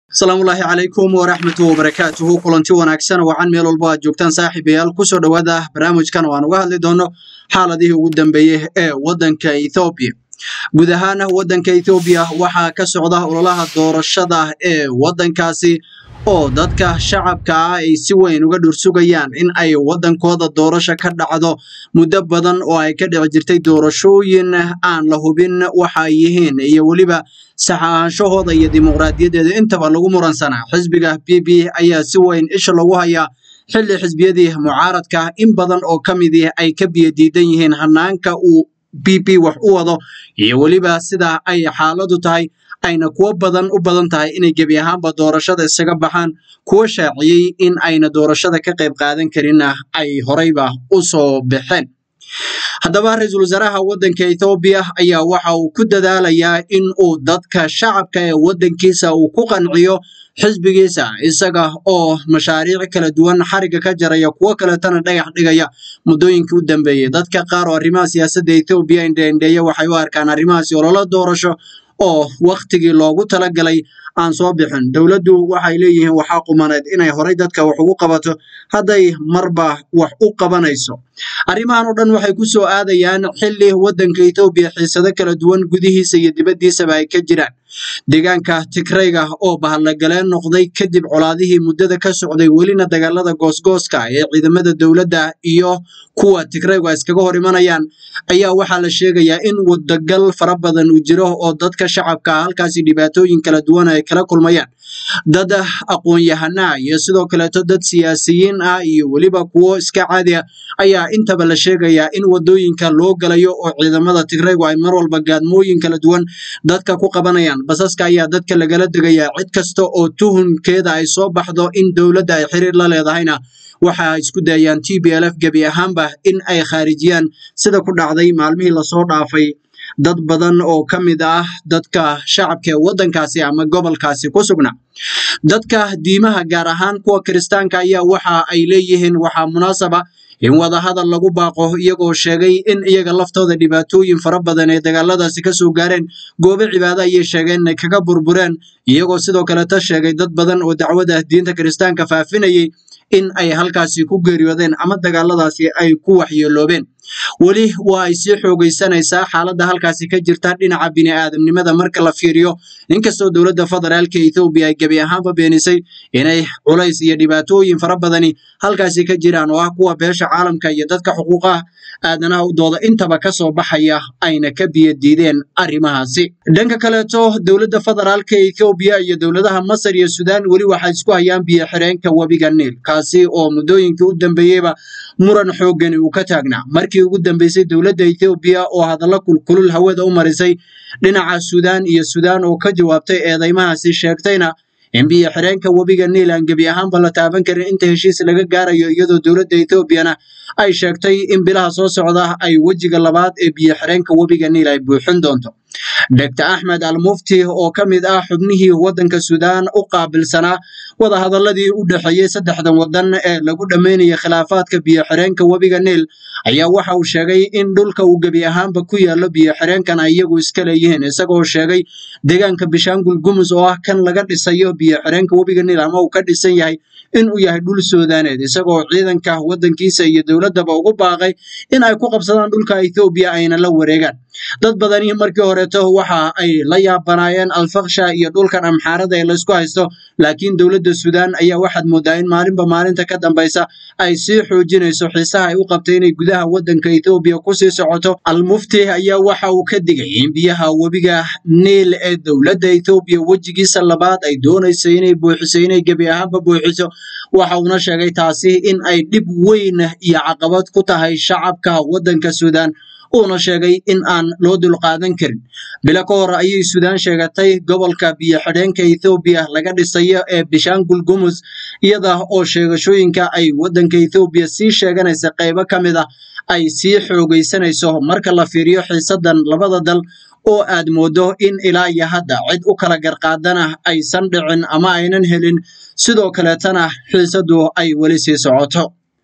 asalaamullaahi calaykum waraxmatu wabarakaatuhu kulanti wanaagsan wacan meel walbo aad joogtaan saaxiibayaal kusoo dhowaada barnaamijkan oo aan uga hadli doono xaaladihii ugu dambeeyey ee waddanka ethoobiya guud ahaan waddanka ethoobiya waxaa ka socda ololaha doorashada ee waddankaasi oo dadka shacabka ah ay si weyn uga dhursugayaan in ay waddankooda doorasho ka dhacdo muddo badan oo ay ka dhici jirtay doorashooyin aan la hubin waxa ay yihiin iyo weliba sax ahaanshahooda iyo dimuqraadiyadeeda intaba lagu muransanaa xisbiga b b ayaa si weyn isha lagu hayaa xilli xisbiyadii mucaaradka in badan oo ka midii ay ka biyadiidan yihiin hanaanka uu b b wax u wado iyo weliba sida ay xaaladu tahay ayna kuwo badan u badan tahay inay gebi ahaanba doorashada isaga baxaan kuwa shaaciyey in ayna doorashada ka qayb qaadan karinna ay horeyba u soo baxeen haddaba ra-iisul wasaaraha waddanka ethoobiya ayaa waxa uu ku dadaalayaa in uu dadka shacabka ee waddankiisa uu ku qanciyo xisbigiisa isaga oo mashaariic kala duwan xariga ka jaraya kuwo kaletana dhagax dhigaya muddooyinkii u dambeeyey dadka qaar oo arrimaha siyaasadda ethoobiya indheindheeya waxay u arkaan arrimahaasi ololo doorasho oo wakhtigii loogu talagalay aan soo bixin dowladdu waxay leeyihiin waxaa qumaneed inay horay dadka wax ugu qabato hadday marba wax u qabanayso arrimahan oo dhan waxay ku soo aadayaan xilli waddanka ethoobiya xiisado kala duwan gudihiisa iyo dibaddiisaba ay ka jiraan deegaanka tigrayga oo bahallagaleen noqday kadib colaadihii muddada ka socday welina dagaalada goosgooska ee ciidamada dowladda iyo kuwa tigraygu ay iskaga hor imanayaan ayaa waxaa la sheegayaa in wadagal fara badan uu jiro oo dadka shacabka ah halkaasi dhibaatooyin kala duwan ay kala kulmayaan dad aqoon-yahanaa iyo sidoo kaleeto dad siyaasiyiin ah iyo weliba kuwo iska caadi ah ayaa intaba la sheegayaa in wadooyinka loo galayo oo ciidamada tigraygu ay mar walba gaadmooyin kala duwan dadka ku qabanayaan basaska ayaa dadka lagala degayaa cid kasta oo tuhunkeeda ay soo baxdo in dowladda ay xiriir la leedahayna waxa ay isku dayayaan t b l f gebi ahaanba in ay khaarijiyaan sida ku dhacday maalmihii lasoo dhaafay dad badan oo ka mid ah dadka shacabka ee waddankaasi ama gobolkaasi ku sugna dadka diimaha gaar ahaan kuwa kiristaanka ayaa waxa ay leeyihiin waxaa munaasaba in wadahadal lagu baaqo iyagoo sheegay in iyaga laftooda dhibaatooyin fara badan ee dagaaladaasi ka soo gaareen goobo cibaado ayay sheegeen inay kaga burbureen iyagoo sidoo kaleta sheegay dad badan oo dacwada diinta kiristaanka faafinayay in ay halkaasi ku geeriyoodeen ama dagaaladaasi ay ku waxyeeloobeen weli waa ay sii xoogaysanaysaa xaaladda halkaasi ka jirta dhinaca bini'aadamnimada marka la fiiriyo inkastoo dowladda federaalka ethoobiya ay gebi ahaanba beenisay inay culays iyo dhibaatooyin fara badani halkaasi ka jiraan oo ah kuwa beesha caalamka iyo dadka xuquuqaha aadanaha u dooda intaba ka soo baxaya ayna ka biyo diideen arrimahaasi dhanka kaleeto dowladda federaalka ethoobiya iyo dowladaha masar iyo suudaan weli waxay isku hayaan biyo xireenka webiga niil kaasi oo muddooyinkii u dambeeyeyba muran xooggani uu ka taagnaa markii ugu dambeysay dowladda ethoobiya oo hadallo kulkulul hawada u marisay dhinaca suudaan iyo suudaan oo ka jawaabtay eedeymahaasi sheegtayna in biyo xireenka webiga niil aan gebi ahaanba la taaban karin inta heshiis laga gaarayo iyadoo dowladda etoobiyana ay sheegtay in bilaha soo socda ay wejiga labaad ee biyo xireenka webiga niil ay buuxin doonto dr axmed al mufti oo ka mid ah xubnihii waddanka suudaan u qaabilsanaa wadahadaladii u dhexeeyey saddexdan waddan ee lagu dhammaynayay khilaafaadka biyo xireenka webiga niil ayaa waxa uu sheegay in dhulka uu gebi ahaanba ku yaallo biyo xireenkan ay iyagu iska leeyihiin isagoo sheegay deegaanka bishaangul gumus oo ah kan laga dhisayo biyo xireenka webiga niil ama uu ka dhisan yahay in uu yahay dhul suudaaneed isagoo ciidanka waddankiisa iyo dowladdaba ugu baaqay in ay ku qabsadaan dhulka ethoobiya ayna la wareegaan dad badani markii horeeto waxa ay la yaabanaayeen alfaksha iyo dhulkan amxaarada ee laysku haysto laakiin dowladda suudaan ayaa waxaad moodaa in maalinba maalinta ka dambaysa ay sii xoojinayso xiisaha ay u qabtay inay gudaha waddanka ethoobiya kusii socoto almufti ayaa waxa uu ka digay in biyaha webiga niil ee dowladda ethoobiya wejigiisa labaad ay doonayso inay buuxiso inay gebi ahaanba buuxiso waxa uuna sheegay taasi in ay dhib weyn iyo caqabad ku tahay shacabka waddanka suudaan uuna sheegay in aan loo dulqaadan karin bilo ka hor ayay suudaan sheegatay gobolka biyo xidheenka ethoobiya laga dhisayo ee bishaangul gumus iyada oo sheegashooyinka ay waddanka ethoobiya sii sheeganaysa qaybo ka mid ah ay sii xoogaysanayso marka la fiiriyo xiisadan labada dal oo aad moodo in ilaa iyo hadda cid u kala garqaadana aysan dhicin ama aynan helin sidoo kaleetana xiisadu ay weli sii socoto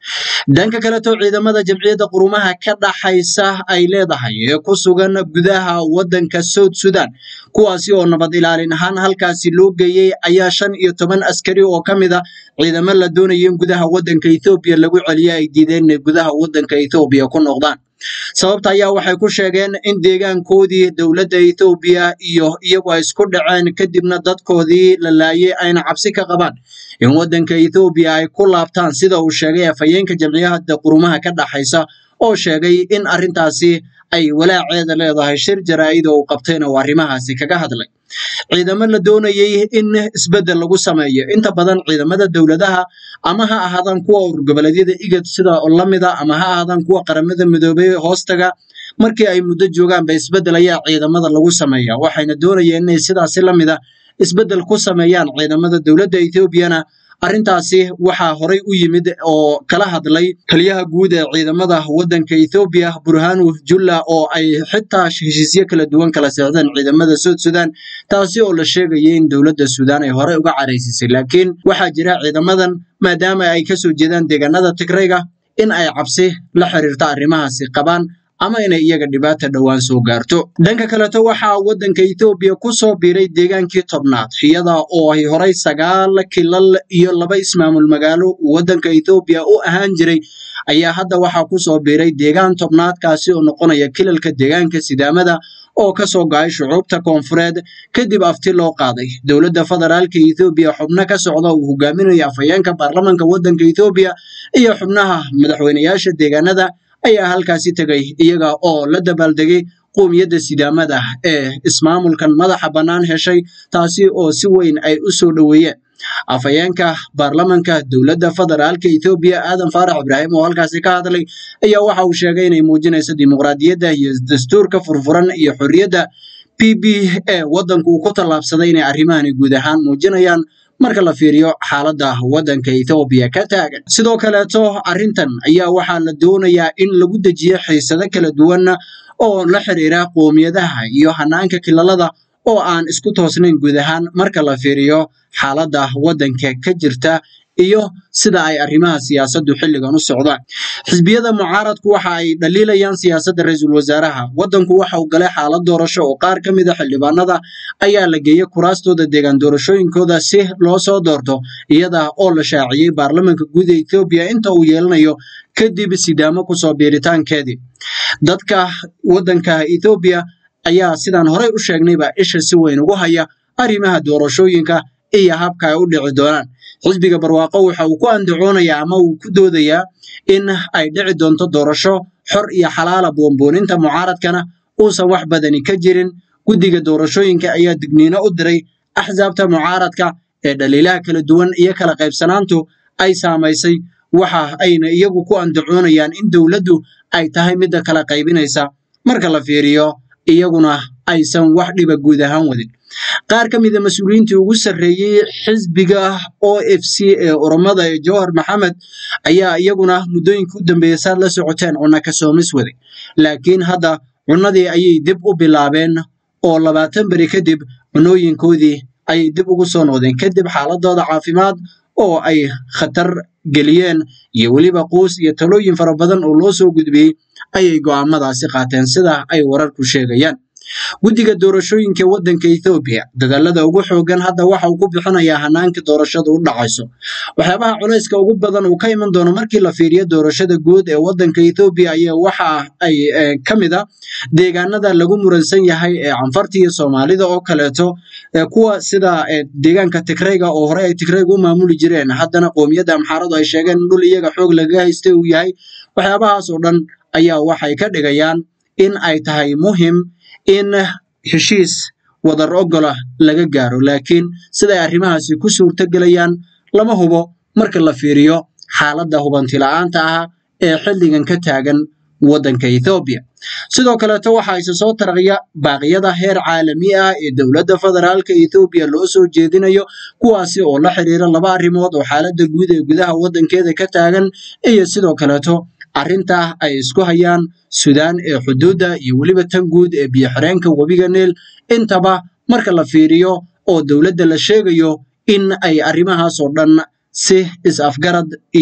dhanka kaleto ciidamada jamciyadda qurumaha ka dhaxaysa ay leedahay ee ku sugan gudaha waddanka south sudan kuwaasi oo nabad ilaalin ahaan halkaasi loo geeyey ayaa shan iyo toban askari oo ka mid a ciidamo la doonaya in gudaha waddanka ethoobiya lagu celiyo ay diideen inay gudaha waddanka ethoobiya ku noqdaan sababta ayaa waxay ku sheegeen in deegaankoodii dowladda ethoobiya iyo iyagu ay isku dhaceen kadibna dadkoodii la laayay ayna cabsi ka qabaan in waddanka ethoobiya ay ku laabtaan sida uu sheegay afhayeenka jamciyadda qurumaha ka dhaxaysa oo sheegay in arrintaasi ay walaaceeda leedahay shir jaraa'id oo uu qabtayna uu arrimahaasi kaga hadlay ciidamo la doonayay in isbeddel lagu sameeyo inta badan ciidamada dowladaha ama ha ahaadaan kuwa urgoboleedyada igad sida lamida ama ha ahaadaan kuwa qaramada midoobay hoostaga markii ay muddo joogaan ba isbeddel ayaa ciidamada lagu sameeya waxayna doonayeen inay sidaasi lamida isbeddel ku sameeyaan ciidamada dowladda ethoobiana arrintaasi waxaa horay u yimid oo kala hadlay taliyaha guud ee ciidamada waddanka ethoobiya burhanu julla oo ay xitaa heshiisyo kala duwan kala seexdeen ciidamada south sudan taasi oo la sheegayay in dowladda suudaan ay horey uga caraysisay laakiin waxaa jira ciidamadan maadaama ay kasoo jeedaan deegaanada tigrayga in ay cabsi la xiriirta arrimahaasi qabaan ama inay iyaga dhibaata dhowaan soo gaarto dhanka kaleto waxaa waddanka ethoobiya ku soo biiray deegaankii tobnaad iyada oo ay horay sagaal kilal iyo laba ismaamul magaalo waddanka ethoobiya u ahaan jiray ayaa hadda waxaa ku soo biiray deegaan tobnaad kaasi oo noqonaya kilalka deegaanka sidaamada oo ka soo go'ay shucuubta koonfureed kadib afti loo qaaday dowladda federaalka ethoobiya xubno ka socda uu hogaaminayo afhayeenka baarlamanka waddanka ethoobiya iyo xubnaha madaxweynayaasha deegaanada ayaa halkaasi tegay iyaga oo la dabaaldegay qoomiyadda sidaamada ee ismaamulkan madaxa bannaan heshay taasi oo si weyn ay u soo dhoweeyeen afhayeenka baarlamanka dowladda federaalka ethoobiya aadan faarax ibraahim oo halkaasi ka hadlay ayaa waxa uu sheegay inay muujinayso dimuqraadiyadda iyo dastuurka furfuran iyo xorriyadda p b e waddanku uu ku tallaabsaday inay arrimahani guud ahaan muujinayaan marka la fiiriyo xaaladda waddanka ethoobiya ka taagan sidoo kaleeto arrintan ayaa waxaa la doonayaa in lagu dejiyo xiisado kala duwan oo la xiriira qoomiyadaha iyo hanaanka kilalada oo aan isku toosnayn guud ahaan marka la fiiriyo xaaladda waddanka ka jirta iyo sida ay arrimaha siyaasaddu xilligan u socdaan xisbiyada mucaaradku waxa ay dhaliilayaan siyaasadda ra-iisul wasaaraha waddanku waxa uu galay xaalad doorasho oo qaar ka mid a xildhibaanada ayaa la geeyey kuraastooda deegaan doorashooyinkooda si loo soo doorto iyada oo la shaaciyey baarlamanka guud ee ethoobiya inta uu yeelanayo kadib sidaamo kusoo biiritaankeedii dadka waddanka ethoobiya ayaa sidaan horey u sheegnayba isha si weyn ugu haya arrimaha doorashooyinka iyo habka ay u dhici doonaan xisbiga barwaaqo waxa uu ku andacoonayaa ama uu ku doodayaa in ay dhici doonto doorasho xor iyo xalaala boonbooninta mucaaradkana uusan wax badani ka jirin guddiga doorashooyinka ayaa digniino u diray axsaabta mucaaradka ee dhaliilaha kala duwan iyo kala qaybsanaantu ay saamaysay waxa ayna iyagu ku andacoonayaan in dowladdu ay tahay midda kala qaybinaysa marka la fiiriyo iyaguna aysan wax dhiba guud ahaan wadin qaar ka mid a mas-uuliyiintii ugu sarreeyey xisbiga o f c ee oromada ee jawhar maxamed ayaa iyaguna muddooyinka u dambeeya saad la socoteen cunno ka soomis waday laakiin hadda cunnadii ayay dib u bilaabeen oo labaatan beri kadib cunooyinkoodii ayay dib ugu soo noqdeen kadib xaaladooda caafimaad oo ay khatar geliyeen iyo weliba quus iyo talooyin fara badan oo loo soo gudbiyey ayay go'aamadaasi qaateen sida ay wararku sheegayaan guddiga doorashooyinka waddanka ethoobiya dadaalada ugu xoogan hadda waxa uu ku bixinayaa hanaanka doorashada u dhacayso waxyaabaha culayska ugu badan uu ka iman doono markii la fiiriyo doorashada guud ee waddanka ethoobiya ayaa waxa ay ka mid a deegaanada lagu muransan yahay ee canfarta iyo soomaalida oo kaleeto kuwa sida deegaanka tigrayga oo horey ay tigrayga u maamuli jireen haddana qoomiyadda amxaaradu ay sheegeen in dhul iyaga xoog laga haystay uu yahay waxyaabahaas oo dhan ayaa waxay ka dhigayaan in ay tahay muhim in heshiis wadar ogola laga gaaro laakiin siday arrimahaasi ku suurtogelayaan lama hubo marka la fiiriyo xaaladda hubanti la'aanta ah ee xilligan ka taagan waddanka ethoobiya sidoo kaleeto waxaa isa soo taraqya baaqyada heer caalami ah ee dowladda federaalka ethoobiya loo soo jeedinayo kuwaasi oo la xiriira laba arrimood oo xaaladda guud ee gudaha waddankeeda ka taagan iyo sidoo kaleeto arrinta ay isku hayaan suudaan ee xuduudda iyo weliba tan guud ee biyo-xireenka webiga neel intaba marka la fiiriyo oo dowladda la sheegayo in ay arrimahaas oo dhan si is-afgarad iyo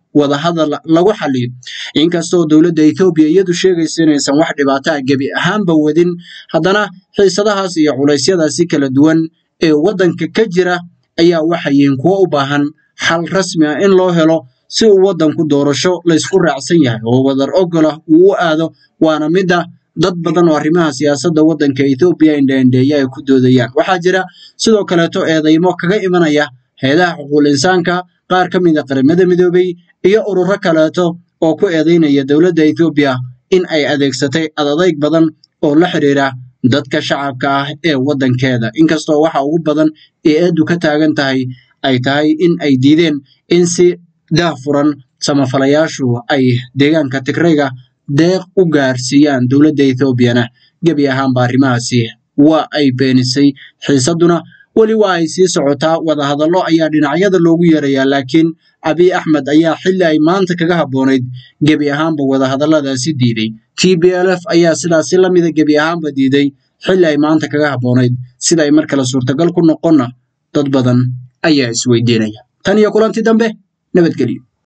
wadahadal lagu xaliyo inkastoo dowladda ethoobiya iyadu sheegaysa inaysan wax dhibaato ah gebi ahaanba wadin haddana xiisadahaas iyo culeysyadaasi kala duwan ee waddanka ka jira ayaa waxayiin kuwo u baahan xal rasmi ah in loo helo si uu waddanku doorasho laysku raacsan yahay oo wadar ogolah uu u aado waana midda dad badan oo arrimaha siyaasadda waddanka ethoobiya indhaindheeya ay ku doodayaan waxaa jira sidoo kaleeto eedeymo kaga imanaya heedaha xuquuqul insaanka qaar ka mid a qaramada midoobay iyo ururo kaleeto oo ku eedeynaya dowladda ethoobiya in ay adeegsatay adadayg badan oo la xidhiira dadka shacabka ah ee waddankeeda inkastoo waxa ugu badan ee eedu ka taagan tahay ay tahay in ay diideen in si daahfuran samafalayaashu ay deegaanka tigrayga deeq u gaarsiiyaan dowladda ethoobiana gebi ahaanba arrimahaasi waa ay beenisay xiisadduna weli waa ay sii socotaa wadahadallo ayaa dhinacyada loogu yeerayaa laakiin abiy axmed ayaa xilli ay maanta kaga habboonayd gebi ahaanba wadahadalladaasi diiday t b l f ayaa sidaasi la mida gebi ahaanba diiday xilli ay maanta kaga habboonayd sida ay mar kale suurtagal ku noqonna dad badan ayaa isweydiinaya tan iyo kulanti dambe nabadgelyo